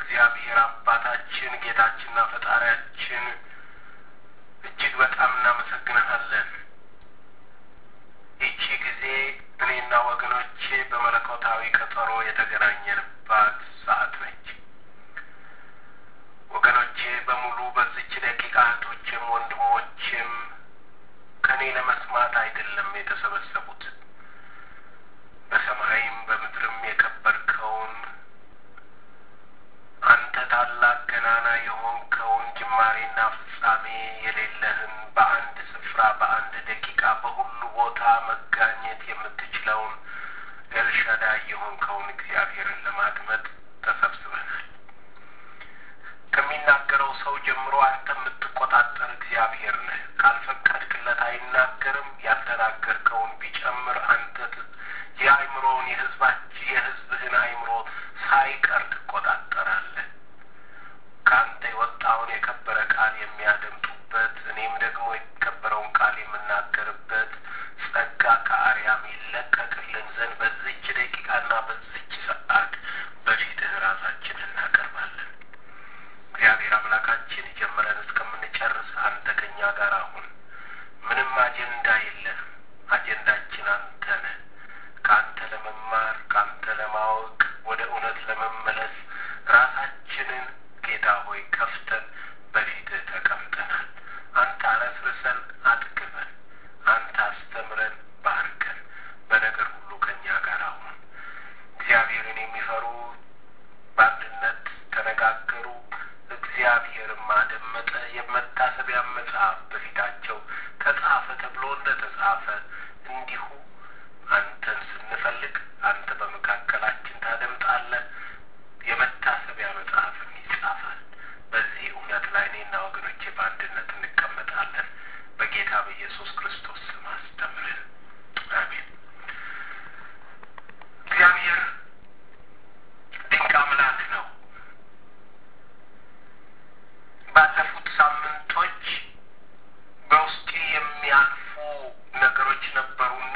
እግዚአብሔር አባታችን ጌታችንና ፈጣሪያችን እጅግ በጣም እናመሰግንሃለን። ይቺ ጊዜ እኔና ወገኖቼ በመለኮታዊ ቀጠሮ የተገናኘንባት ሰዓት ነች። ወገኖቼ በሙሉ በዚች ደቂቃ እህቶችም ወንድሞችም ከእኔ ለመስማት አይደለም የተሰበሰቡት በሰማይም በምድርም የከበርከውን አንተ ታላቅ ገናና የሆንከውን ጅማሬና ፍጻሜ የሌለህን በአንድ ስፍራ በአንድ ደቂቃ በሁሉ ቦታ መጋኘት የምትችለውን ኤልሻዳይ የሆንከውን እግዚአብሔርን ለማድመጥ ተሰብስበናል። ከሚናገረው ሰው ጀምሮ አንተ የምትቆጣጠር እግዚአብሔር ነህ። ካልፈቀድክለት አይናገርም። ያልተናገርከውን ቢጨምር አንተ የአእምሮውን የህዝባች የህዝብህን አእምሮ ሳይቀር ትቆጣጠራለህ። ከአንተ የወጣውን የከበረ ቃል የሚያደምጡበት እኔም ደግሞ የከበረውን ቃል የምናገርበት ጸጋ ከአርያም ይለቀቅልን ዘንድ በዚች ደቂቃና በዚች ሰዓት በፊትህ ራሳችን እናቀርባለን። እግዚአብሔር አምላካችን ጀምረን እስከምንጨርስ አንተ ከኛ ጋር አሁን። ምንም አጀንዳ የለንም። አጀንዳችን አንተ ነህ። ከአንተ ለመማር ከአንተ ለማወቅ ወደ እውነት ለመመለስ ራሳችንን ጌታ ሆይ ከፍተን በፊትህ ተቀምጠናል። አንተ አረስርሰን አጥግበን፣ አንተ አስተምረን ባርከን፣ በነገር ሁሉ ከእኛ ጋር አሁን። እግዚአብሔርን የሚፈሩ በአንድነት ተነጋገሩ፣ እግዚአብሔርም አደመጠ። የመታሰቢያ መጽሐፍ በፊታቸው ተጻፈ ተብሎ እንደ ተጻፈ እንዲሁ አንተን ስንፈልግ አንተ በመካከላችን ታደምጣለህ። የመታሰቢያ መጽሐፍም ይጻፋል። በዚህ እውነት ላይ እኔና ወገኖቼ በአንድነት እንቀመጣለን። በጌታ በኢየሱስ ክርስቶስ ስም አስተምረን። አሜን። እግዚአብሔር ድንቅ አምላክ ነው። ባለፉት ሳምንቶች በውስጤ የሚያልፉ ነገሮች ነበሩና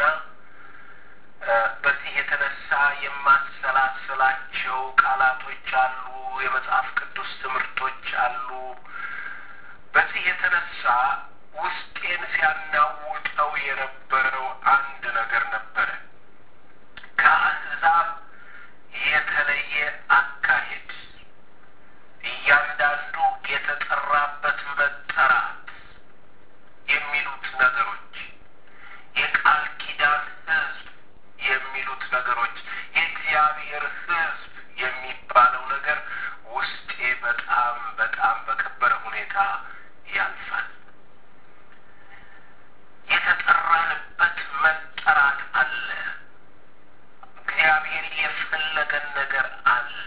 በዚህ የተነሳ የማሰላስላቸው ቃላቶች አሉ፣ የመጽሐፍ ቅዱስ ትምህርቶች አሉ። በዚህ የተነሳ ውስጤን ሲያናውጠው የነበረው አንድ ነገር ነበረ። ከአሕዛብ የተለየ አካሄድ፣ እያንዳንዱ የተጠራበት መጠራት የሚሉት ነገሮች የቃል ኪዳን ሕዝብ የሚሉት ነገሮች የእግዚአብሔር ሕዝብ የሚባለው ነገር ውስጤ በጣም በጣም በከበረ ሁኔታ ያልፋል። የተጠራንበት መጠራት አለ። እግዚአብሔር የፈለገን ነገር አለ።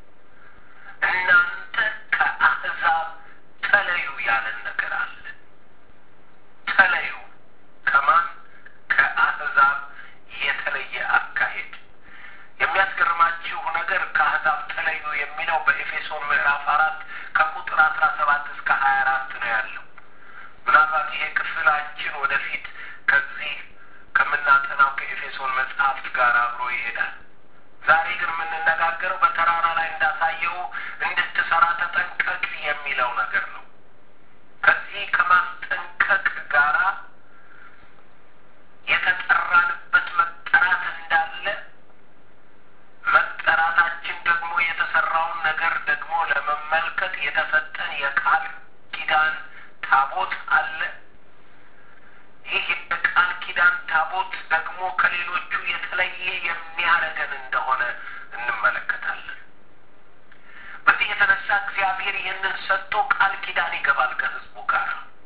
እናንተ ከአሕዛብ ተለዩ ያለን ነገር አለ። ተለዩ ከማን? ከአሕዛብ የተለየ አካሄድ። የሚያስገርማችሁ ነገር ከአሕዛብ ተለዩ የሚለው በኤፌሶን ምዕራፍ አራት ከቁጥር አስራ ሰባት እስከ ሀያ አራት ነው ያለው። ምናልባት ይሄ ክፍላችን ወደፊት ከዚህ ከምናጠናው ከኤፌሶን መጽሐፍት ጋር አብሮ ይሄዳል። ዛሬ ግን የምንነጋገረው በተራራ ላይ እንዳሳየው እንድትሰራ ተጠንቀቅ የሚለው ነገር ነው። ከዚህ ከማስጠንቀቅ ጋራ የተጠራንበት መጠራት እንዳለ መጠራታችን ደግሞ የተሰራውን ነገር ደግሞ ለመመልከት የተሰጠን የቃል ኪዳን ታቦት አለ። ይህ የቃል ኪዳን ታቦት ደግሞ ከሌሎቹ የተለየ የሚያደርገን እንደሆነ እንመለከታለን። በዚህ የተነሳ እግዚአብሔር ይህንን ሰጥቶ ቃል ኪዳን ይገባል ከሕዝቡ ጋር።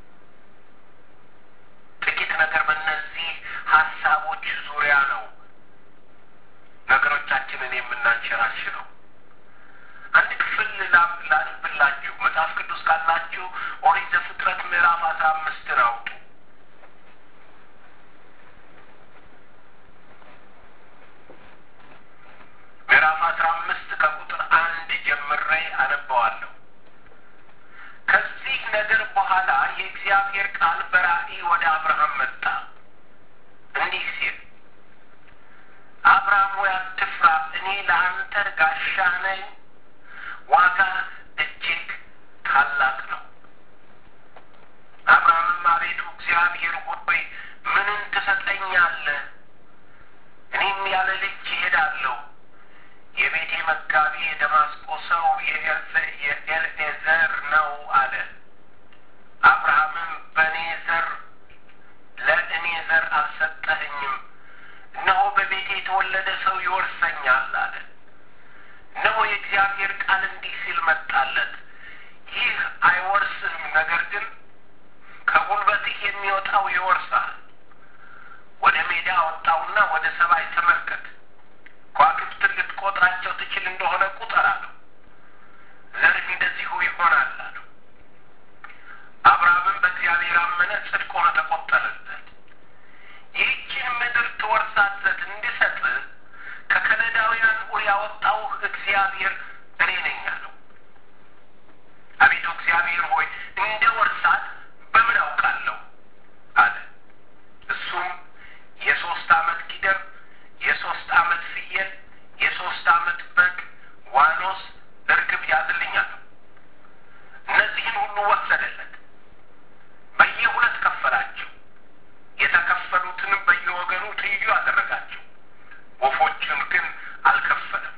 ጥቂት ነገር በእነዚህ ሀሳቦች ዙሪያ ነው ነገሮቻችንን የምናንሸራሽረው። አንድ ክፍል ላንብላችሁ። መጽሐፍ ቅዱስ ካላችሁ ኦሪት ዘፍጥረት ምዕራፍ አስራ አምስትን አውጡ። ምዕራፍ አስራ አምስት ከቁጥር አንድ ጀምሬ አነበዋለሁ። ከዚህ ነገር በኋላ የእግዚአብሔር ቃል በራእይ ወደ አብርሃም መጣ እንዲህ ሲል አብርሃም ሆይ አትፍራ፣ እኔ ለአንተ ጋሻ ነኝ፣ ዋጋህ ይወርሰኛል አለ። እነሆ የእግዚአብሔር ቃል እንዲህ ሲል መጣለት፣ ይህ አይወርስህም፣ ነገር ግን ከጉልበትህ የሚወጣው ይወርሳል። ወደ ሜዳ አወጣውና ወደ ሰማይ ተመልከት፣ ከዋክብትን ልትቆጥራቸው ትችል እንደሆነ ቁጠር አለው። ዘርህ እንደዚሁ ይሆናል አለው። አብርሃምም በእግዚአብሔር አመነ፣ ጽድቅ ሆኖ ተቆጠረለት። ይህችን ምድር ትወርሳት ዘንድ እንድሰጥህ ከከለዳውያን ኡር ያወጣሁህ እግዚአብሔር እኔ ነኝ አለው። አቤቱ እግዚአብሔር ሆይ እንደ ወርሳት በምን አውቃለሁ አለ። እሱም የሶስት ዓመት ጊደር፣ የሶስት ዓመት ፍየል፣ የሶስት ዓመት በግ፣ ዋኖስ፣ እርግብ ያዝልኝ አለው። እነዚህን ሁሉ ወሰደለት። በየሁለት ከፈላቸው። የተከፈሉትንም በየወገኑ ትይዩ አደረጋቸው። ወፎችን ግን አልከፈለም።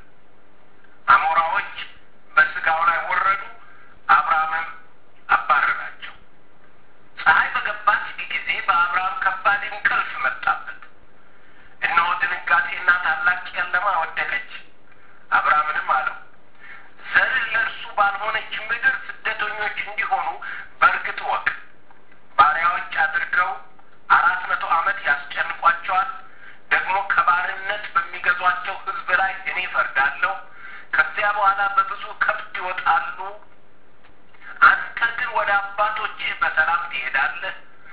አሞራዎች በስጋው ላይ ወረዱ፣ አብርሃምም አባረራቸው። ፀሐይ በገባች ጊዜ በአብርሃም ከባድ እንቅልፍ መጣበት። እነሆ ድንጋጤና ታላቅ ጨለማ ወደቀች። አብርሃምንም አለው ዘርህ ለእርሱ ባልሆነች ምድር ስደተኞች እንዲሆኑ በእርግጥ ወቅ ባሪያዎች አድርገው አራት መቶ ዓመት ያስጨንቋቸዋል። ደግሞ ከባርነት በሚገዟቸው ሕዝብ ላይ እኔ ፈርዳለሁ። ከዚያ በኋላ በብዙ ከብት ይወጣሉ። አንተ ግን ወደ አባቶችህ በሰላም ትሄዳለህ፣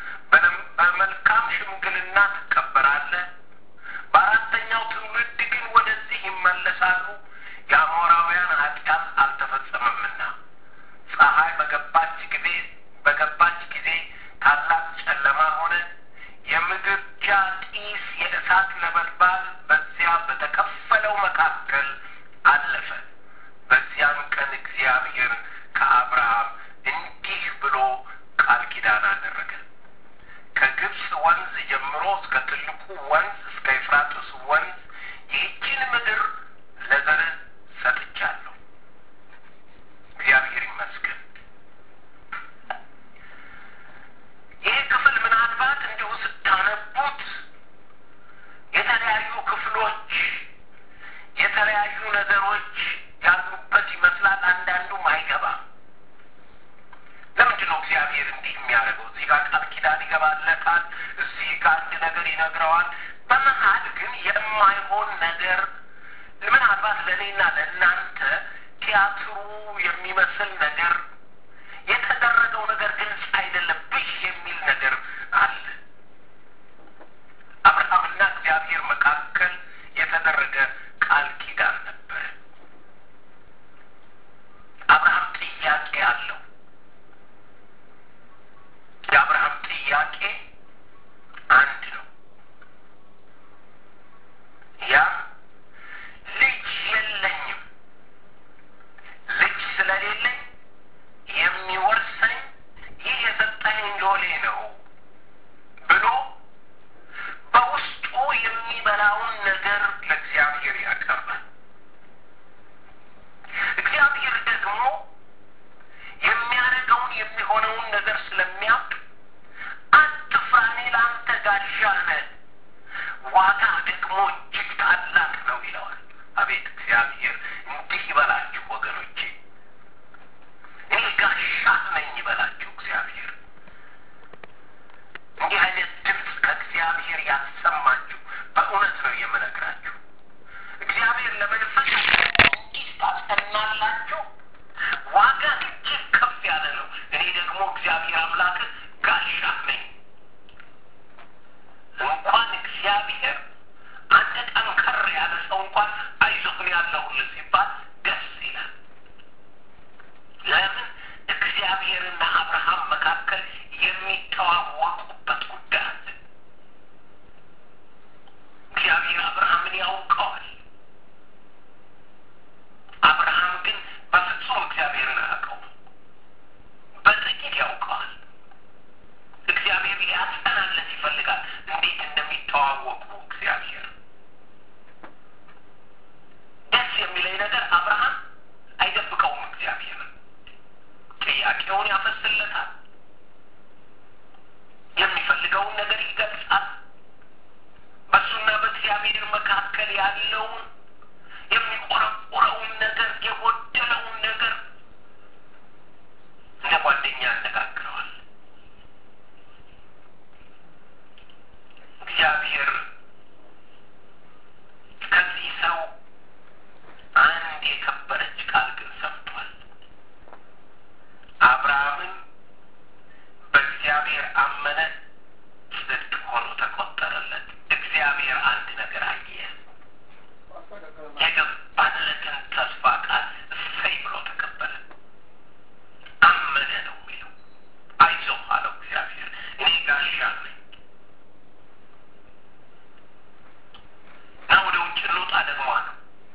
በመልካም ሽምግልና ትቀበራለህ። በአራተኛው ትውልድ ግን ወደዚህ ይመለሳሉ። የአሞራውያን ኃጢአት አልተፈጸመምና ፀሐይ በገባች ጊዜ በገባች ጊዜ ታላቅ ጨለማ ሆነ። የምድጃ ጢስ የእሳት ነበልባል በዚያ በተከፈለው መካከል አለፈ። በዚያም ቀን እግዚአብሔር ከአብርሃም እንዲህ ብሎ ቃል ኪዳን አደረገ። ከግብፅ ወንዝ ጀምሮ እስከ ትልቁ ወንዝ እስከ ኤፍራጥስ ወንዝ ይህችን ምድር ለዘርህ ሰጥቻለሁ። እግዚአብሔር ይመስገን። ይህ ክፍል ምናልባት እንዲሁ ስታነቡት የተለያዩ ክፍሎች የተለያዩ ነገሮች ያሉበት ይመስላል። አንዳንዱም አይገባም። ለምንድን ነው እግዚአብሔር እንዲህ የሚያደርገው? እዚህ ጋር ቃል ኪዳን ይገባለታል፣ እዚህ ጋር አንድ ነገር ይነግረዋል። በመሀል ግን የማይሆን ነገር ምናልባት ለእኔና ለእናንተ ቲያትሩ የሚመስል ነገር የተደረገው ነገር ግልጽ አይደለም፣ ብዥ የሚል ነገር አለ። አብርሃምና እግዚአብሔር መካከል የተደረገ ቃል ኪዳን ነበረ። አብርሃም ጥያቄ አለው። የአብርሃም ጥያቄ አንድ ነው። ያም ልጅ የለኝም፣ ልጅ ስለሌለኝ የሚወርሰኝ ይህ የሰጠኸኝ ሎሌ ነው ብሎ በውስጡ የሚበላውን ነገር ለእግዚአብሔር ያቀርባል። እግዚአብሔር ደግሞ የሚያደርገውን የሚሆነውን ነገር ስለሚያውቅ አትፍራ፣ እኔ ለአንተ ጋሻ ነህ፣ ዋጋ ደግሞ እጅግ ታላቅ ነው ይለዋል። አቤት እግዚአብሔር እንዲህ ይበላችሁ ወገኖቼ፣ እኔ ጋሻ ነኝ ይበላችሁ እግዚአብሔር። እንዲህ አይነት ድምፅ ከእግዚአብሔር ያሰማችሁ በእውነት ነው የምነግራችሁ። እግዚአብሔር ለመንፈስ እንዲህ ታስቀናላችሁ። ዋጋ እጅግ ከፍ ያለ ነው። እኔ ደግሞ እግዚአብሔር አምላክ ጋሻ ነኝ። እንኳን እግዚአብሔር ያለውን የሚቆረቆረውን ነገር የጎደለውን ነገር እንደ ጓደኛ ያነጋግረዋል። እግዚአብሔር ከዚህ ሰው አንድ የከበረች ቃል ግን ሰምቷል። አብርሃምን በእግዚአብሔር አመነ፣ ጽድቅ ሆኖ ተቆጠረለት። እግዚአብሔር አንድ ነገር አየ። የገባለትን ተስፋ ቃል እሰይ ብሎ ተቀበለ። አመነ ነው የሚለው። አይዞህ አለው እግዚአብሔር፣ እኔ ጋሻ ነኝ እና ወደ ውጭ እንውጣ ደግሞ አለው።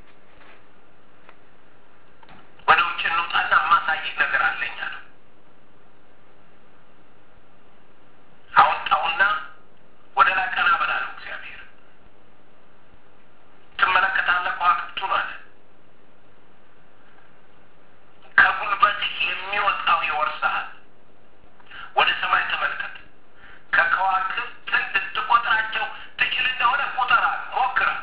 ወደ ውጭ እንውጣና የማሳይህ ነገር አለኝ አለው። አወጣውና ወደ ላይ ቀና በል አለው እግዚአብሔር። ትመለከታለህ ከዋክብቱን አለ። ከጉልበትህ የሚወጣው ይወርስሃል። ወደ ሰማይ ተመልከት። ከከዋክብት ልትቆጥራቸው ትችል እንደሆነ ቁጠራል፣ ሞክራል።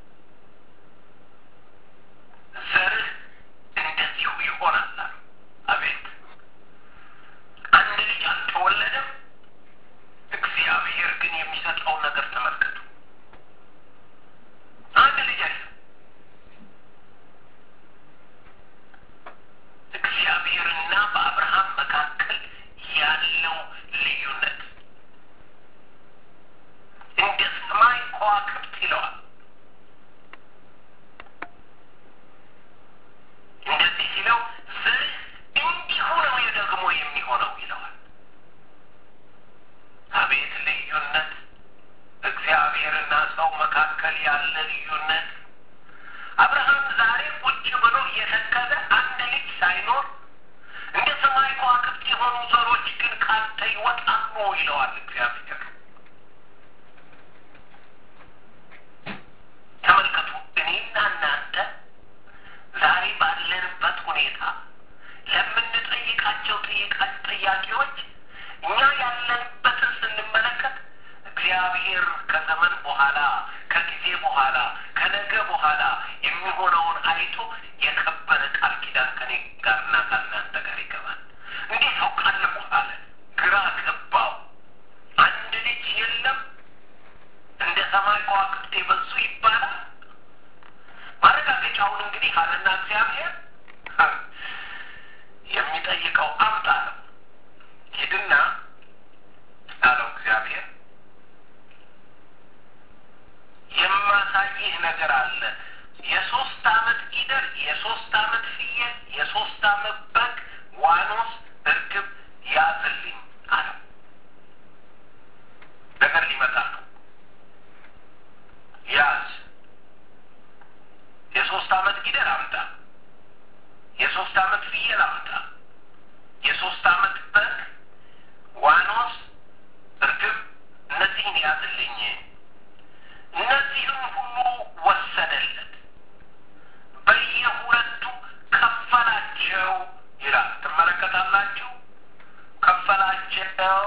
ዘርህ እንደዚሁ ይሆናል አሉ። አቤት አንድ ልጅ አልተወለደም። እግዚአብሔር ግን የሚሰጠውን ነገር ተመልከቱ። አንድ ልጅ አለ። እግዚአብሔርና በአብርሃም መካከል ያለው ልዩነት እንደ ሰማይ ከዋክብት ይለዋል። እንደዚህ ሲለው ዘርህ እንዲሁ ነው ደግሞ የሚሆነው ይለዋል። አቤት ልዩነት! እግዚአብሔርና ሰው መካከል ያለ ልዩነት። አብርሃም ዛሬ ቁጭ ብሎ እየተከዘ አንድ ልጅ ሳይኖር እንደ ሰማይ ከዋክብት የሆኑ ዘሮች ግን ካንተ ይወጣሉ ይለዋል እግዚአብሔር። ተመልከቱ፣ እኔና እናንተ ዛሬ ባለንበት ሁኔታ ለምንጠይቃቸው ጥይቃ- ጥያቄዎች እኛ ያለንበትን ስንመለከት እግዚአብሔር ከዘመን በኋላ ከጊዜ በኋላ ከነገ በኋላ የሚሆነውን አይቶ የከበረ ቃል ኪዳን ከኔ ጋርና ከእናንተ ጋር ይገባል። እንዴት አውቃለሁ አለ። ግራ ገባው። አንድ ልጅ የለም እንደ ሰማይ ከዋክብት የበዙ ይባላል። ማረጋገጫውን እንግዲህ አለና እግዚአብሔር የሚጠይቀው አምጣ ነው። ሂድና አለው እግዚአብሔር የማሳይህ ነገር አለ። የሶስት አመት ጊደር፣ የሶስት አመት ፍየል፣ የሶስት አመት በግ፣ ዋኖስ፣ እርግብ ያዝልኝ አለው። ነገር ሊመጣ ነው። ያዝ የሶስት አመት ጊደር አምጣ፣ የሶስት አመት ፍየል አምጣ፣ የሶስት አመት በግ፣ ዋኖስ፣ እርግብ እነዚህን ያዝልኝ። እነዚህም ሁሉ ወሰደለት፣ በየሁለቱ ከፈላቸው ይላል። ትመለከታላችሁ። ከፈላቸው።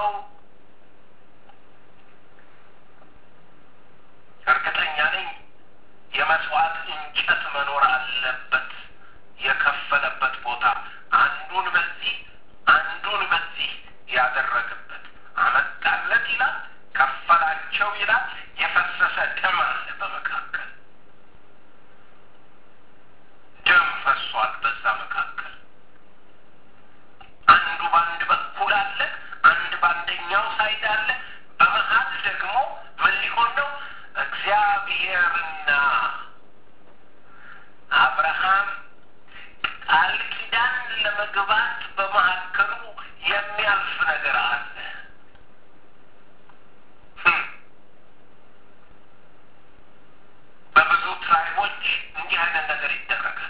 እርግጠኛ ነኝ የመስዋዕት እንጨት መኖር አለበት። የከፈለበት ቦታ አንዱን በዚህ አንዱን በዚህ ያደረገበት አመጣለት ይላል። ከፈላቸው ይላል። የፈሰሰ ደም አለ በመካከል ደም ፈሷል። በዛ መካከል አንዱ በአንድ በኩል አለ፣ አንድ በአንደኛው ሳይድ አለ። በመሀል ደግሞ ምን ሊሆን ነው? እግዚአብሔርና አብርሃም ቃል ኪዳን ለመግባት በመካከሉ የሚያልፍ ነገር አለ። ህም። በብዙ ትራይቦች እንዲህ አይነት ነገር ይደረጋል።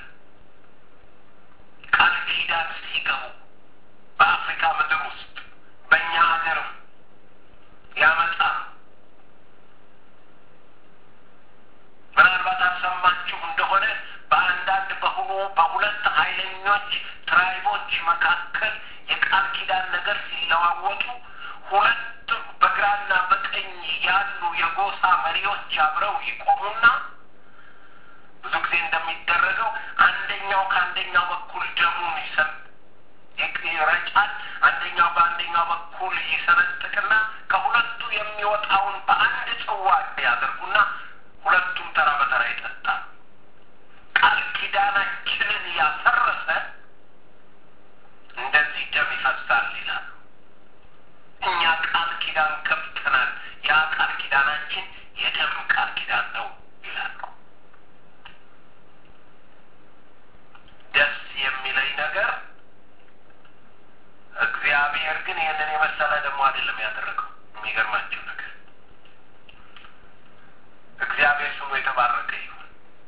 ቃል ኪዳን ሲገቡ በአፍሪካ ምድር ውስጥ በእኛ ሀገርም ያመጣ ምናልባት አልሰማችሁ እንደሆነ በአንዳንድ በሆኑ በሁለት ኃይለኞች ትራይቦች መካከል የቃል ኪዳን ነገር ሲለዋወጡ ሁለት በግራና በቀኝ ያሉ የጎሳ መሪዎች አብረው ይቆሙና ብዙ ጊዜ እንደሚደረገው አንደኛው ከአንደኛው በኩል ደሙን ይሰም ይረጫል። አንደኛው በአንደኛው በኩል ይሰነጥቅና ከሁለቱ የሚወጣውን በአንድ ጽዋ ያደርጉና ሁለቱም ተራ በተራ ይጠጣል። ቃል ኪዳናችንን ያፈረሰ እንደዚህ ደም ይፈሳል ይላሉ። እኛ ቃል ኪዳን ገብተናል። ያ ቃል ኪዳናችን የደም ቃል ኪዳን ነው ይላሉ። ደስ የሚለኝ ነገር እግዚአብሔር ግን ይህንን የመሰለ ደግሞ አይደለም ያደረገው። የሚገርማቸው ነገር እግዚአብሔር ስሙ የተባረከ ይሁን።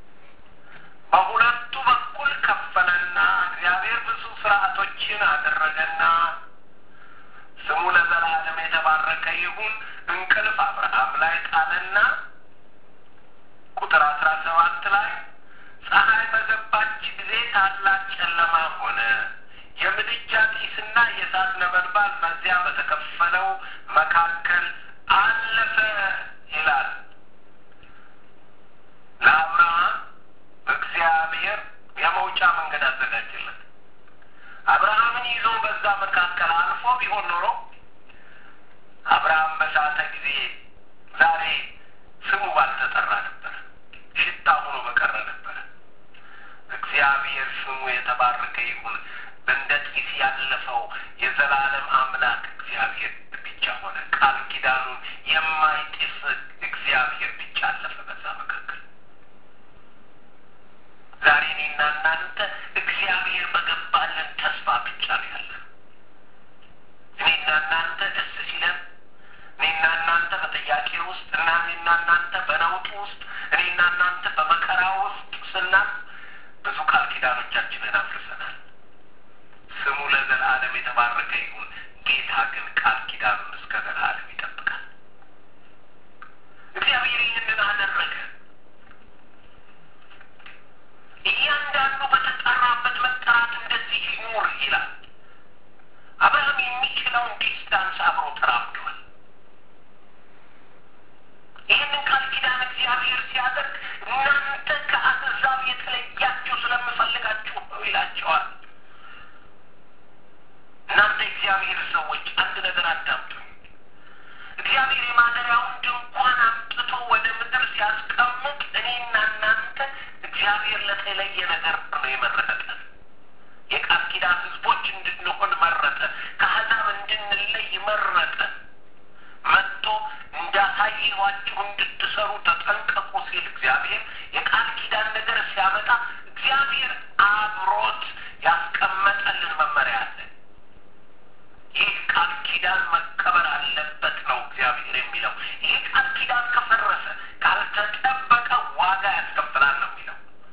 በሁለቱ በኩል ከፈለና እግዚአብሔር ብዙ ስርዓቶችን አደረገና ስሙ ለዘላለም የተባረከ ይሁን። እንቅልፍ አብርሃም ላይ ጣለና ቁጥር አስራ ሰባት ላይ ፀሐይ በገባች ጊዜ ታላቅ ጨለማ ሆነ፣ የምድጃ ጢስና የእሳት ነበልባል በዚያ በተከፈለው መካከል አለፈ ይላል። ለአብርሃም እግዚአብሔር የመውጫ መንገድ አዘጋጀለት። አብርሃምን ይዞ በዛ መካከል አልፎ ቢሆን ኖሮ አብርሃም በሳተ ጊዜ ዛሬ ስሙ ባልተጠራ ነበር፣ ሽታ ሆኖ በቀረ ነበር። እግዚአብሔር ስሙ የተባረከ ይሁን። እንደ ጢስ ያለፈው የዘላለም አምላክ እግዚአብሔር ብቻ ሆነ። ቃል ኪዳኑን የማይጥስ እግዚአብሔር ብቻ አለፈ በዛ መካከል። ዛሬ እኔና እናንተ እግዚአብሔር በገባልን ተስፋ ብቻ ነው ያለ። እኔና እናንተ ደስ ሲለን፣ እኔና እናንተ በጥያቄ ውስጥ እና እኔና እናንተ በነውጡ ውስጥ፣ እኔና እናንተ በመከራ ውስጥ ስናል ብዙ ቃል ኪዳኖቻችንን አፍርሰናል። ስሙ ለዘላለም የተባረከ ይሁን። ጌታ ግን ቃል ኪዳኑን እስከ ዘላለም ይጠብቃል። እግዚአብሔር ይህንን አደረገ። እያንዳንዱ በተጠራበት መጠራት እንደዚህ ይኑር ይላል። አብርሃም የሚችለውን ዲስታንስ አብሮ ተራምዷል። ይህንን ቃል ኪዳን እግዚአብሔር ሲያደርግ እናንተ ከአሕዛብ የተለያችሁ ስለምፈልጋችሁ ነው ይላቸዋል። እናንተ እግዚአብሔር ሰዎች አንድ ነገር አዳምጡኝ። እግዚአብሔር የማደሪያውን ድንኳን አምጥቶ ወደ ምድር ሲያስቀምጥ እኔና እናንተ እግዚአብሔር ለተለየ ነገር ነው የመረጠን። የቃል ኪዳን ሕዝቦች እንድንሆን መረጠ። ከአሕዛብ እንድንለይ መረጠ። መጥቶ እንዳሳየኋችሁ እንድትሰሩ ተጠንቀቁ ሲል እግዚአብሔር የቃል ኪዳን ነገር ሲያመጣ እግዚአብሔር አብሮት ያስቀመጠልን መመሪያ አለ። ይህ ቃል ኪዳን መከበር አለበት ነው እግዚአብሔር የሚለው። ይህ ቃል ኪዳን ከፈረሰ ካልተጠበቀ ዋጋ ያስከፍላል ነው የሚለው።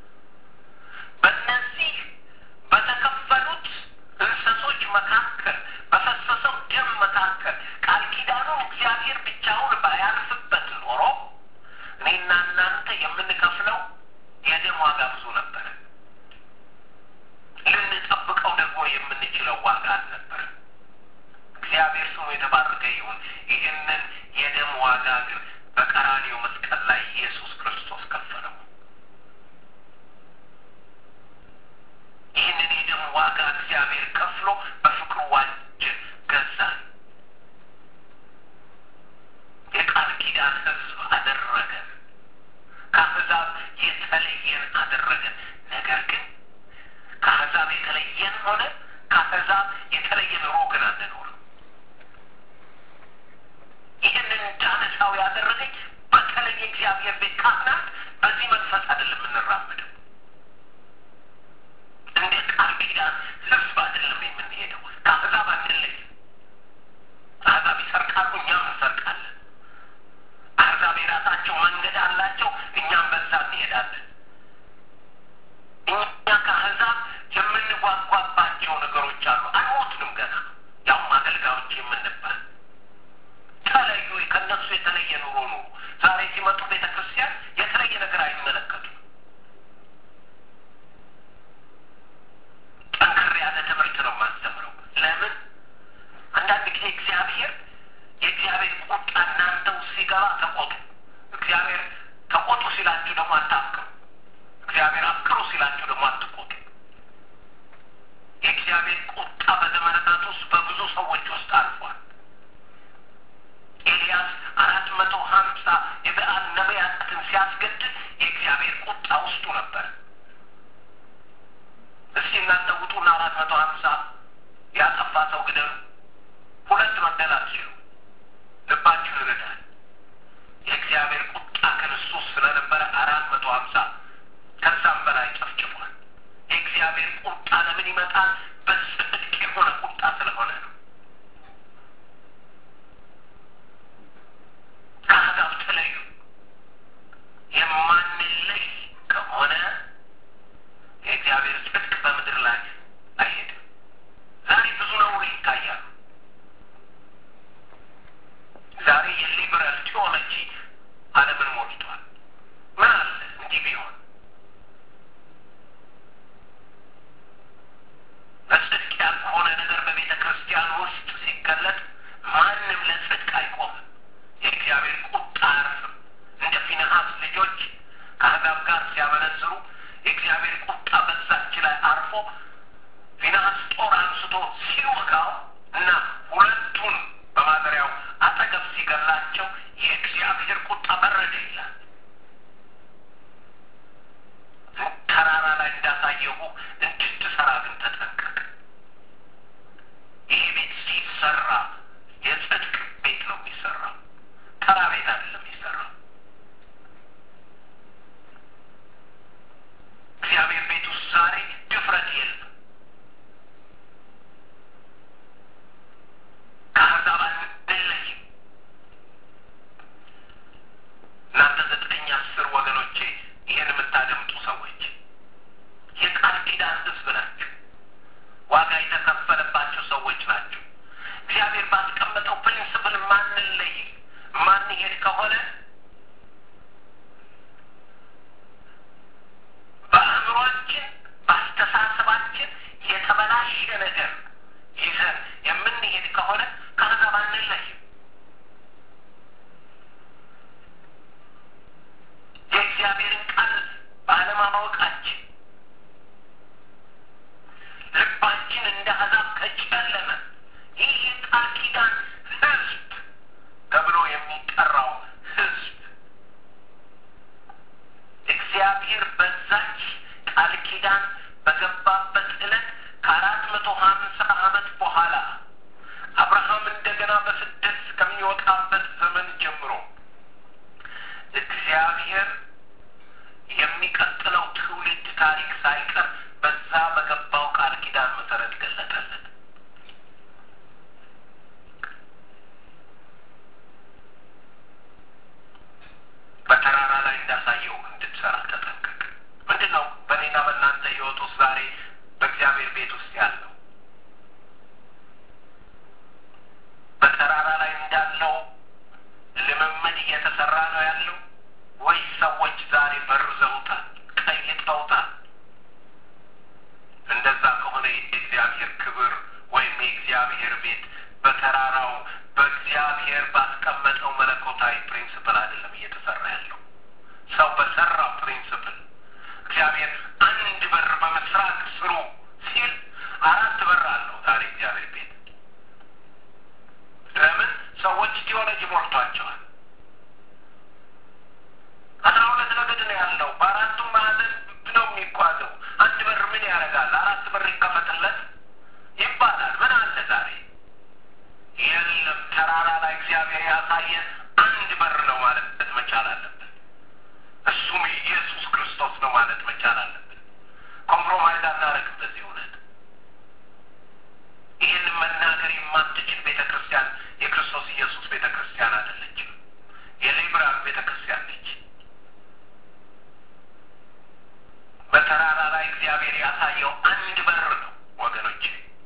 በእነዚህ በተከፈሉት እንሰሶች መካከል በፈሰሰው ደም መካከል ቃል ኪዳኑን እግዚአብሔር ብቻውን ባያልፍበት ኖሮ እኔና እናንተ የምንከፍለው የደም ዋጋ ብዙ ነበረ። ልንጠብቀው ደግሞ የምንችለው ዋጋ አልነበረም። እግዚአብሔር ስሙ የተባረከ ይሁን። ይህንን የደም ዋጋ ግን በቀራኔው መስቀል ላይ ኢየሱስ ክርስቶስ ከፈለው። ይህንን የደም ዋጋ እግዚአብሔር ከፍሎ በፍቅሩ ዋጀን፣ ገዛን። የቃል ኪዳን ሕዝብ አደረገን። ከአሕዛብ የተለየን አደረገን። ነገር ግን ከአሕዛብ የተለየን ሆነ ከአሕዛብ የተለየ ኑሮ ግን አንኖርም። ይህንን እንዳነሳው ያደረገኝ በተለይ እግዚአብሔር ቤት ካህናት በዚህ መንፈስ አይደለም የምንራመደው። እንደ ቃል ኪዳን ሕዝብ አይደለም የምንሄደው። ከአሕዛብ አንለይም። አሕዛብ ይሰርቃሉ፣ እኛም እንሰርቃለን። አሕዛብ የራሳቸው መንገድ አላቸው፣ እኛም በዛ እንሄዳለን። እኛ ከአሕዛብ የምንጓጓባቸው ነገሮች አሉ። አንሞትንም ገና ያውም አገልጋዮች የምንባል ተለዩ። ከእነሱ የተለየ ኑሮ ኑሩ። ዛሬ ሲመጡ ቤተ ክርስቲያን የተለየ ነገር አይመለከቱም። ጠንከር ያለ ትምህርት ነው የማስተምረው። ለምን አንዳንድ ጊዜ እግዚአብሔር የእግዚአብሔር ቁጣ እናንተ ውስጥ ሲገባ ተቆጡ። እግዚአብሔር ተቆጡ ሲላችሁ ደግሞ አታፍቅሩ። ሲያስገድል የእግዚአብሔር ቁጣ ውስጡ ነበር። እስኪ እናንተ ውጡና አራት መቶ ሀምሳ ያጠፋ ሰው ግደሉ። ሁለት መግደል አትችሉ። ልባችሁ ይርዳል። የእግዚአብሔር ቁጣ ክርስቶስ ስለነበረ አራት መቶ ሀምሳ ከዛም በላይ ጨፍጭፏል። የእግዚአብሔር ቁጣ ለምን ይመጣል? በጽድቅ የሆነ ቁጣ ስለሆነ ነው። ከአሕዛብ ተለዩ። የማንለይ ከሆነ የእግዚአብሔር ጽድቅ በምድር ላይ አይሄድም። ዛሬ ብዙ ነውር ይታያሉ። ዛሬ የሊበራል ቴዎሎጂ ዓለምን ሞልቷል። ምን አለ እንዲህ ቢሆን በጽድቅ ያልሆነ ነገር በቤተ ክርስቲያን ውስጥ ሲገለጥ ማንም ለጽድቅ አይቆምም። የእግዚአብሔር ቁጣ አያርፍም። እንደ ፊንሐስ ልጆች ከአሕዛብ ጋር ሲያመነዝሩ የእግዚአብሔር ቁጣ በዛች ላይ አርፎ ፊንሐስ ጦር አንስቶ ሲወጋው እና ሁለቱን በማደሪያው አጠገብ ሲገላቸው የእግዚአብሔር ቁጣ በረደ ይላል። ተራራ ላይ እንዳሳየሁ እንድትሰራ ግን ተጠንቀቅ። ይህ ቤት ሲሰራ የጽድቅ ቤት ነው የሚሰራው፣ ተራ ቤት አይደለም የሚሰራው። እግዚአብሔር ቤት ውስጥ ዛሬ ድፍረት የለም። ከአሕዛብ አንለይም። እናንተ ዘጠኝ አስር ወገኖቼ ይህን የምታደምጡ ሰዎች የቃል ኪዳን ሕዝብ ናችሁ። ዋጋ የተከፈለባቸው ሰዎች ናቸው። እግዚአብሔር ባስቀመጠው ፕሪንስፕል ማንለይ ማንሄድ ከሆነ በአእምሯችን በአስተሳሰባችን የተበላሸ ነገር ይዘን የምንሄድ ከሆነ ከአሕዛብ አንለይም። የእግዚአብሔርን ቃል ባለማወቃችን ልባችን እንደ አሕዛብ ከጨለመ ይህ የቃል ኪዳን ሕዝብ ተብሎ የሚጠራው ሕዝብ እግዚአብሔር በዛች ቃል ኪዳን በገባበት ዕለት ከአራት መቶ ሀምሳ ዓመት በኋላ አብርሃም እንደገና በስደት ከሚወጣበት ዘመን ጀምሮ እግዚአብሔር የሚቀጥለው ትውልድ ታሪክ ሳይቀር በዛ በገባው ቃል ኪዳን መሰረት ገለጠለት። በተራራ ላይ እንዳሳየው እንድትሰራ ተጠንቀቅ። ምንድን ነው በእኔና በእናንተ ሕይወት ውስጥ ዛሬ በእግዚአብሔር ቤት ውስጥ ያለው በተራራ ላይ እንዳለው ልምምድ እየተሰራ ነው ያለው ወይስ ሰዎች ዛሬ በርዘውታል፣ ቀይጠውታል? እንደዛ ከሆነ የእግዚአብሔር ክብር ወይም የእግዚአብሔር ቤት በተራራው በእግዚአብሔር ባስቀመጠው መለኮታዊ ፕሪንስፕል አይደለም እየተሰራ ያለው። ሰው በሰራው ፕሪንስፕል እግዚአብሔር አንድ በር በምስራቅ ስሩ ሲል አራት በር አለው ዛሬ እግዚአብሔር ቤት። ለምን ሰዎች ቲዮሎጂ ሞልቷቸዋል። አስራ ሁለት ነገድ ነው ያለው። በአራቱም ማዕዘን ነው የሚጓዘው። አንድ በር ምን ያደርጋል? አራት በር ይከፈትለት ይባላል። ምን አለ ዛሬ? የለም። ተራራ ላይ እግዚአብሔር ያሳየ አንድ በር ነው ማለት መቻል አለብን። እሱም ኢየሱስ ክርስቶስ ነው ማለት መቻል አለብን። ኮምፕሮማይዝ አናደርግም በዚህ እውነት። ይህን መናገር የማትችል ቤተ ክርስቲያን የክርስቶስ ኢየሱስ ቤተ ክርስቲያን አይደለችም። የሊብራል ቤተ ክርስቲያን ነች። በተራራ ላይ እግዚአብሔር ያሳየው አንድ በር ነው ወገኖቼ።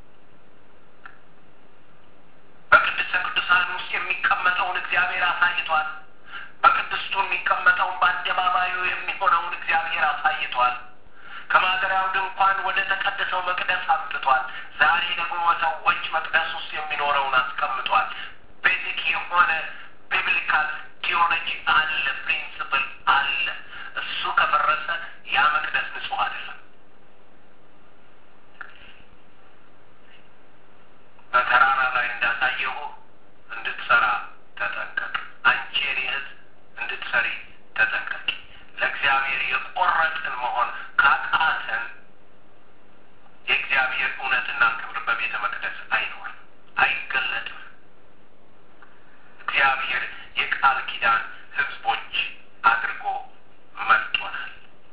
በቅድስተ ቅዱሳን ውስጥ የሚቀመጠውን እግዚአብሔር አሳይቷል። በቅድስቱ የሚቀመጠውን በአደባባዩ የሚሆነውን እግዚአብሔር አሳይቷል። ከማደሪያው ድንኳን ወደ ተቀደሰው መቅደስ አምጥቷል። ዛሬ ደግሞ በሰዎች መቅደስ ውስጥ የሚኖረውን አስቀምጧል። ቤዚክ የሆነ ቢብሊካል ቲዮሎጂ አለ፣ ፕሪንስፕል አለ። እሱ ከፈረሰ ያ መቅደስ ንጹሕ አይደለም። በተራራ ላይ እንዳሳየሁ እንድትሰራ ተጠንቀቅ። አንቺ የኔ እህት እንድትሰሪ ተጠንቀቂ። መሆን ካቃተን የእግዚአብሔር እውነትና ክብር በቤተ መቅደስ አይኖርም፣ አይገለጥም። እግዚአብሔር የቃል ኪዳን ሕዝቦች አድርጎ መርጦናል።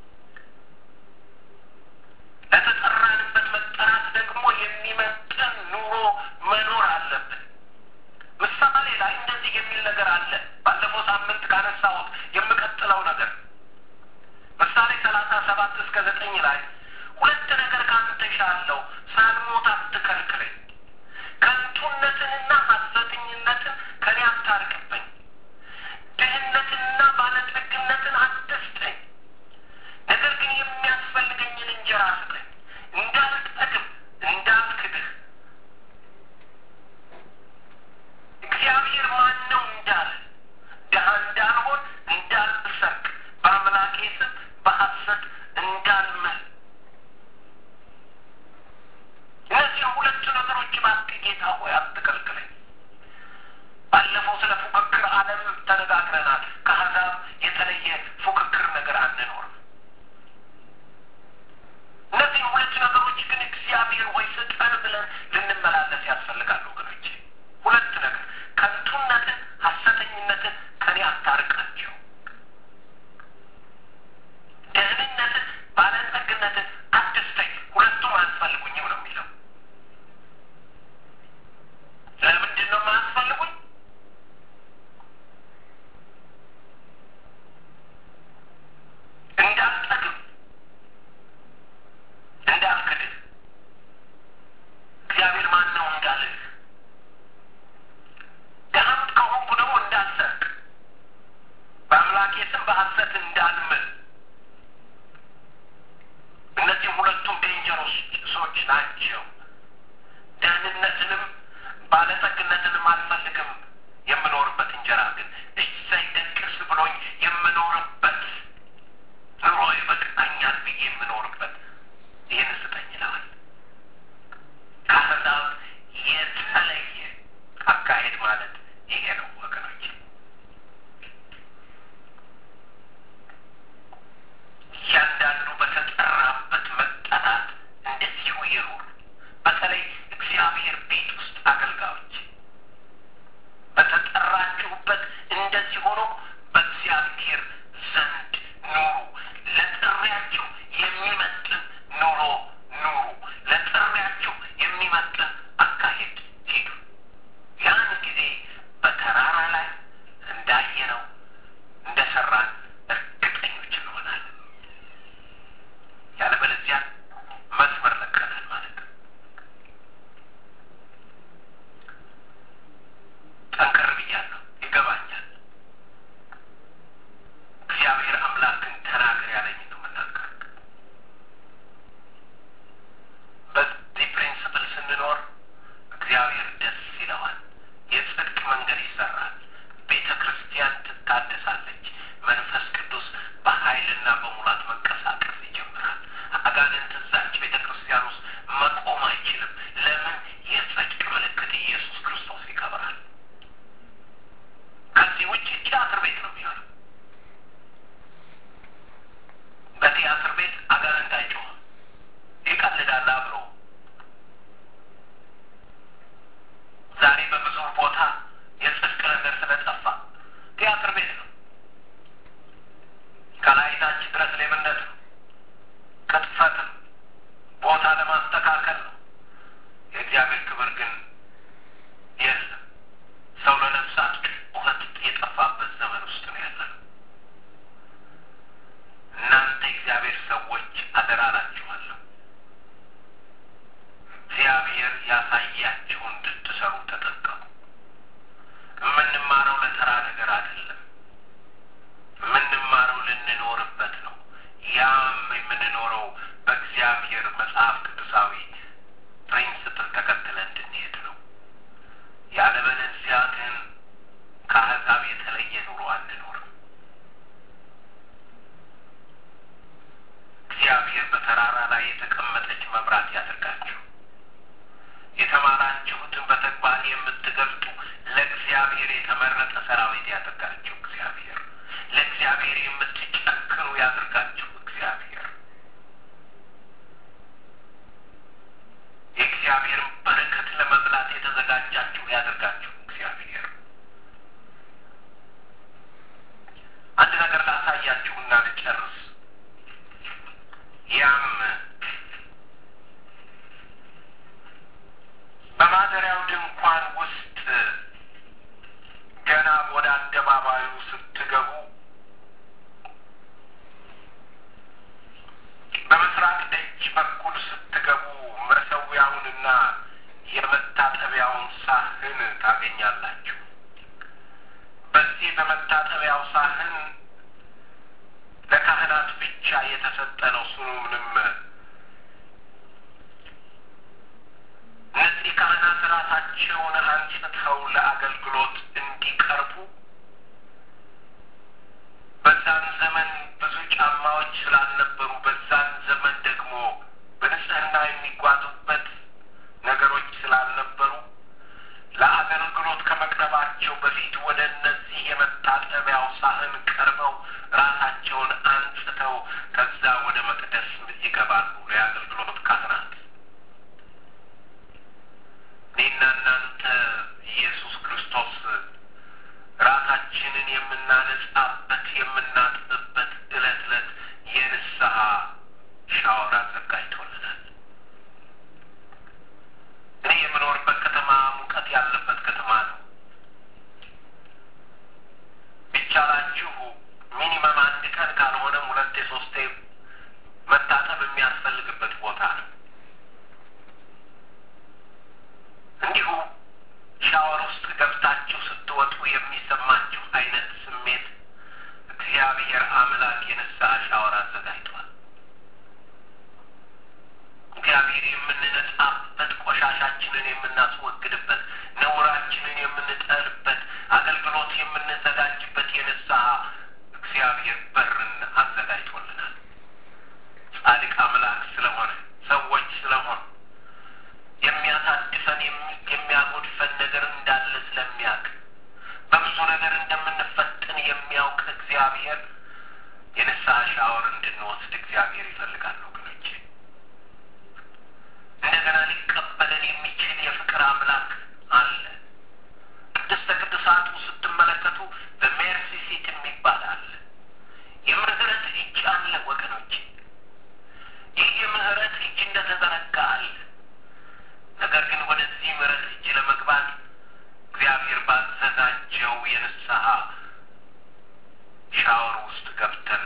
ለተጠራንበት መጠራት ደግሞ የሚመጥን ኑሮ መኖር አለብን። ምሳሌ ላይ እንደዚህ የሚል ነገር አለ። ባለፈው ሳምንት ካነሳሁት የምቀጥለው ነገር ምሳሌ ሰላሳ ሰባት እስከ ዘጠኝ ላይ ሁለት ነገር ከአንተ እሻለሁ፣ ሳልሞት አትከልክለኝ፣ ከንቱነትንና ሐሰተኝነትን ከኔ አታርቅብኝ፣ ድህነትንና ባለጠግነትን አትስጠኝ፣ ነገር ግን የሚያስፈልገኝን እንጀራ ስጠኝ፣ እንዳልጠግብ እንዳልክድህ እግዚአብሔር ማን ነው እንዳለ ድሀ እንዳልሆን እንዳልሰርቅ በአምላኬ ስም በሐሰት እንዳልምል እነዚህ ሁለቱ ነገሮች እባክህ ጌታ ሆይ አትከልክለኝ። ባለፈው ስለ ፉክክር ዓለም ተነጋግረናል። ከአሕዛብ የተለየ ፉክክር ነገር አንኖርም። እነዚህ ሁለት ነገሮች ግን እግዚአብሔር ሆይ ስጠን ብለን ልንመላለስ ያስፈልጋል ወገኖቼ። ሁለት ነገር ከንቱነትን፣ ሐሰተኝነትን ከኔ አታርቃቸው፣ ደህንነትን፣ ባለጠግነትን አትስጠኝ። ሁለቱም አያስፈልጉኝም ነው የሚለው። ለምንድን ነው የማያስፈልጉኝ? እንዳልጠግብ እንዳልክድህ እግዚአብሔር ማን ነው እንዳልህ ድሀም ከሆንኩ ደግሞ እንዳልሰርቅ በአምላኬ ስም በሐሰት እንዳልምል እነዚህ ሁለቱም ዴንጀሮሶች ናቸው። ደህንነትንም ባለጠግነትንም አልፈልግም። የምኖርበት እንጀራ ግን እሰይ ደቅስ ብሎኝ የምኖርበት ኑሮ ይበቃኛል ብዬ የምኖርበት ይህን ስጠኝ ይለዋል። ከአሕዛብ የተለየ አካሄድ ማለት ይሄ ነው ወገኖች። እያንዳንዱ በተጠራበት መጠራት እንደዚሁ ይኑር። በተለይ እግዚአብሔር ቤት ውስጥ አገልጋዮች በተጠራችሁበት እንደዚህ ሆኖ በእግዚአብሔር ዘንድ ኑሩ። ለጥሪያችሁ የሚመጥን ኑሮ ኑሩ። ለጥሪያችሁ የሚመጥን አካሄድ ሂዱ። ያን ጊዜ በተራራ ላይ እንዳየነው እንደሰራን እርግጠኞች እንሆናለን። ያለበለዚያ መስመር ለቀናል ማለት ነው። ጠንከር ብያለሁ፣ ይገባኛል። እግዚአብሔር አምላክን ተናገር ያለኝ ነው የምናገር። በዚህ ፕሪንስፕል ስንኖር እግዚአብሔር ደስ ይለዋል። የጽድቅ መንገድ ይሰራል። ቤተ ክርስቲያን ትታደሳለች። መንፈስ ቅዱስ በኃይልና በሙላት መንቀሳቀስ ይጀምራል። አጋንንት እዛች ቤተ ክርስቲያን ውስጥ መቆም አይችልም። ለምን? የጽድቅ ምልክት ኢየሱስ ክርስቶስ ይከብራል። ከዚህ ውጭ ቲያትር ቤት ነው የሚሆነው። በቲያትር ቤት አጋንንት አይጮህም፣ ይቀልዳል አብሮ። ዛሬ በብዙ ቦታ የጽድቅ ነገር ስለጠፋ ቲያትር ቤት ነው። ከላይ ታች ድረስ ሌብነት ነው፣ ቅጥፈት ነው፣ ቦታ ለማስተካከል ነው። የእግዚአብሔር ክብር ግን የለም። ሰው ለነፍሳት ጩኸት የጠፋበት ዘመን ውስጥ ነው ያለነው። እናንተ የእግዚአብሔር ሰዎች አደራ እላችኋለሁ፣ እግዚአብሔር ያሳያችሁ እንድትሰሩ ተጠንቀቁ። የምንማረው ለተራ ነገር አይደለም። የምንማረው ልንኖርበት ነው። ያም የምንኖረው በእግዚአብሔር መጽሐፍ ቅዱሳዊ ፕሪንስፕል ተከትለ እንድንሄድ ነው። ያለበለዚያ ግን ከአሕዛብ የተለየ ኑሮ አንኖርም። እግዚአብሔር በተራራ ላይ የተቀመጠች መብራት ያደርጋችሁ። የተማራችሁትን በተግባር የምትገልጡ ለእግዚአብሔር የተመረጠ ሰራዊት ያደርጋችሁ እግዚአብሔር። ለእግዚአብሔር የምትጨክኑ ያደርጋችሁ እግዚአብሔር። ልጨርስ። ያም በማደሪያው ድንኳን ውስጥ ገና ወደ አደባባዩ ስትገቡ በምስራቅ ደጅ በኩል ስትገቡ መሰዊያውንና የመታጠቢያውን ሳህን ታገኛላችሁ። በዚህ በመታጠቢያው ሳህን ለካህናት ብቻ የተሰጠ ነው። ስሙ ምንም እነዚህ ካህናት ራሳቸውን አንጽተው ለአገልግሎት እንዲቀርቡ በዛን ዘመን ብዙ ጫማዎች ስላልነበሩ በዛን ዘመን ደግሞ በንጽህና የሚጓዙበት ነገሮች ስላልነበሩ ለአገልግሎት ከመቅረባቸው በፊት ወደ እነዚህ የመታጠቢያው ሳህን ቀርበው ራሳቸውን አንጽተው ከዛ ወደ መቅደስ ይገባሉ። የአገልግሎት ካህናት እኔና እናንተ ኢየሱስ ክርስቶስ ራሳችንን የምናነጻበት የምናጥብበት ዕለት ዕለት የንስሐ ሻወር አዘጋጅቶልናል። እኔ የምኖርበት ከተማ ሙቀት ያለበት ከተማ ነው። ቢቻላችሁ ሚኒመም አንድ ቀን ካልሆነም ሁለቴ ሶስቴ መታጠብ የሚያስፈልግበት ቦታ ነው። እንዲሁ ሻወር ውስጥ ገብታችሁ ስትወጡ የሚሰማችሁ አይነት ስሜት እግዚአብሔር አምላክ የንስሐ ሻወር አዘጋጅቷል። እግዚአብሔር የምንነጻበት፣ ቆሻሻችንን የምናስወግድበት፣ ነውራችንን የምንጠልበት፣ አገልግሎት የምንዘጋጅበት የንስሐ እግዚአብሔር በርን አዘጋጅቶልናል። ጻድቅ አምላክ ስለሆነ ሰዎች ስለሆነ የሚያሳድፈን የሚያጎድፈን ነገር እንዳለ ስለሚያውቅ በብዙ ነገር እንደምንፈትን የሚያውቅ እግዚአብሔር የንስሐ ሻወር እንድንወስድ እግዚአብሔር ይፈልጋል ወገኖቼ። እንደገና ሊቀበለን የሚችል የፍቅር አምላክ አለ። ቅድስተ ቅዱሳቱ ስትመለከቱ በሜርሲ ሲት የሚባል አለ። የምህረት እጅ አለ ወገኖቼ። ይህ የምህረት እጅ እንደተዘረጋ አለ። ነገር ግን ወደዚህ ምህረት እጅ ለመግባት እግዚአብሔር ባዘጋጀው የንስሐ ሻወር ውስጥ ገብተን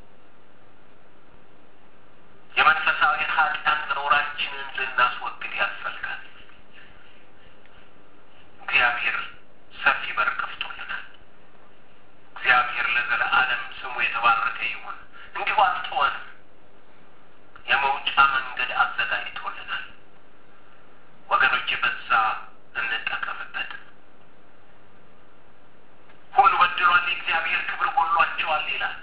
የመንፈሳዊ ኃጢአት ነውራችንን ልናስወግድ ያስፈልጋል። እግዚአብሔር ሰፊ በር ከፍቶልናል። እግዚአብሔር ለዘለዓለም ስሙ የተባረከ ይሁን። እንዲሁ አልተወንም። የመውጫ መንገድ አዘጋጅቶልናል። ወገኖቼ በዛ እንጠቀምበት። ሁሉ በድሏል፣ የእግዚአብሔር ክብር ጎሏቸዋል ይላል።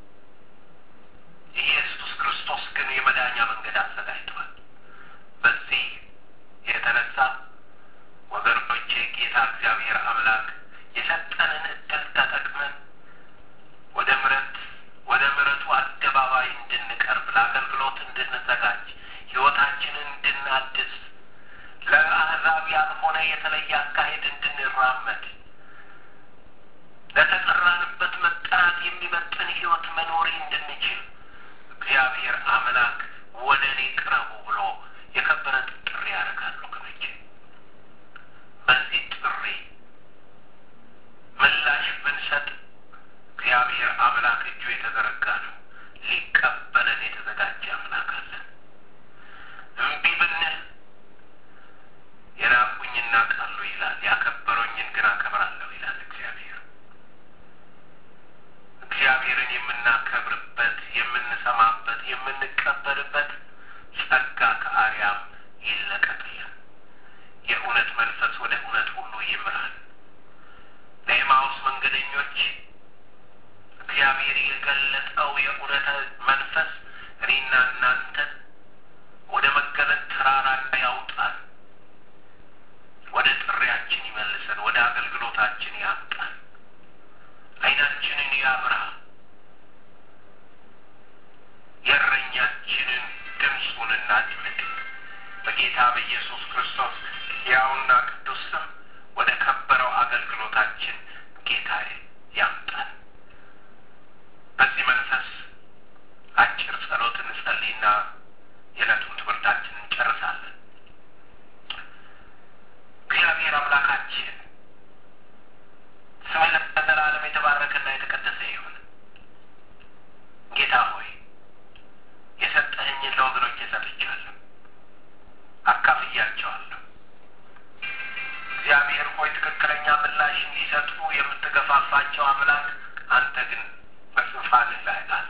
ኢየሱስ ክርስቶስ ግን የመዳኛ መንገድ አዘጋጅቷል። በዚህ የተነሳ ወገኖቼ ጌታ እግዚአብሔር አምላክ የሰጠንን እድል ተጠቅመን ወደ ምረት ወደ ምረቱ አደባባይ እንድንቀርብ ለአገልግሎት እንድንዘጋጅ ሕይወታችንን እንድናድስ ለአሕዛብ ያልሆነ የተለየ አካሄድ እንድንራመድ ለተጠራንበት መጠራት የሚመጥን ሕይወት መኖር እንድንችል እግዚአብሔር አምላክ ወደ እኔ ቅረቡ ብሎ የከበረ ጥሪ ያደርጋል ወገኖቼ። በዚህ ጥሪ ምላሽ ብንሰጥ እግዚአብሔር አምላክ እጁ የተዘረጋ ነው። ሊቀበለን የተዘጋጀ አምላክ አለን። እምቢ ብንል የናቁኝ እናቃሉ ይላል፣ ያከበሩኝን ግን አከብራለሁ ይላል እግዚአብሔር። እግዚአብሔርን የምናከብርበት የምንሰማበት፣ የምንቀበልበት ጸጋ ከአርያም ይለቀቅልን። የእውነት መንፈስ ወደ እውነት ሁሉ ይምራል። ለኤማውስ መንገደኞች እግዚአብሔር የገለጠው የእውነት መንፈስ እኔና እናንተን ወደ መገለጥ ተራራ ያውጣል። ወደ ጥሪያችን ይመልሰን፣ ወደ አገልግሎታችን ያምጣል። ዓይናችንን ያብራ። የእረኛችንን ድምፁን እናድምጥ። በጌታ በኢየሱስ ክርስቶስ ሕያውና ቅዱስ ስም ወደ ከበረው አገልግሎታችን ጌታዬ ያምጣል። በዚህ መንፈስ የሌላቸው አምላክ አንተ ግን በዙፋንህ ላይ አለ።